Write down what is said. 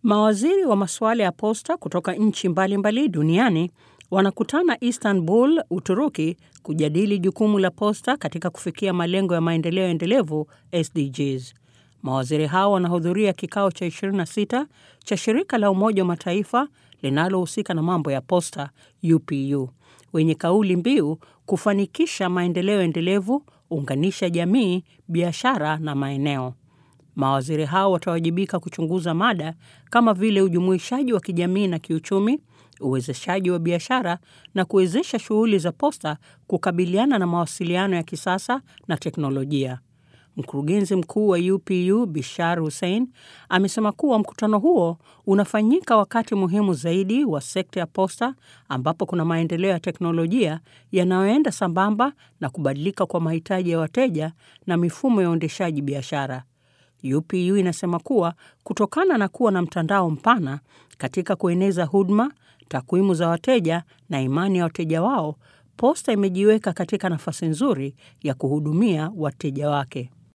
Mawaziri wa masuala ya posta kutoka nchi mbalimbali duniani wanakutana Istanbul, Uturuki kujadili jukumu la posta katika kufikia malengo ya maendeleo endelevu SDGs. Mawaziri hao wanahudhuria kikao cha 26 cha shirika la Umoja wa Mataifa linalohusika na mambo ya posta UPU wenye kauli mbiu kufanikisha maendeleo endelevu, unganisha jamii, biashara na maeneo. Mawaziri hao watawajibika kuchunguza mada kama vile ujumuishaji wa kijamii na kiuchumi, uwezeshaji wa biashara na kuwezesha shughuli za posta kukabiliana na mawasiliano ya kisasa na teknolojia. Mkurugenzi mkuu wa UPU Bishar Hussein amesema kuwa mkutano huo unafanyika wakati muhimu zaidi wa sekta ya posta ambapo kuna maendeleo ya teknolojia yanayoenda sambamba na kubadilika kwa mahitaji ya wateja na mifumo ya uendeshaji biashara. UPU inasema kuwa kutokana na kuwa na mtandao mpana katika kueneza huduma, takwimu za wateja na imani ya wateja wao, posta imejiweka katika nafasi nzuri ya kuhudumia wateja wake.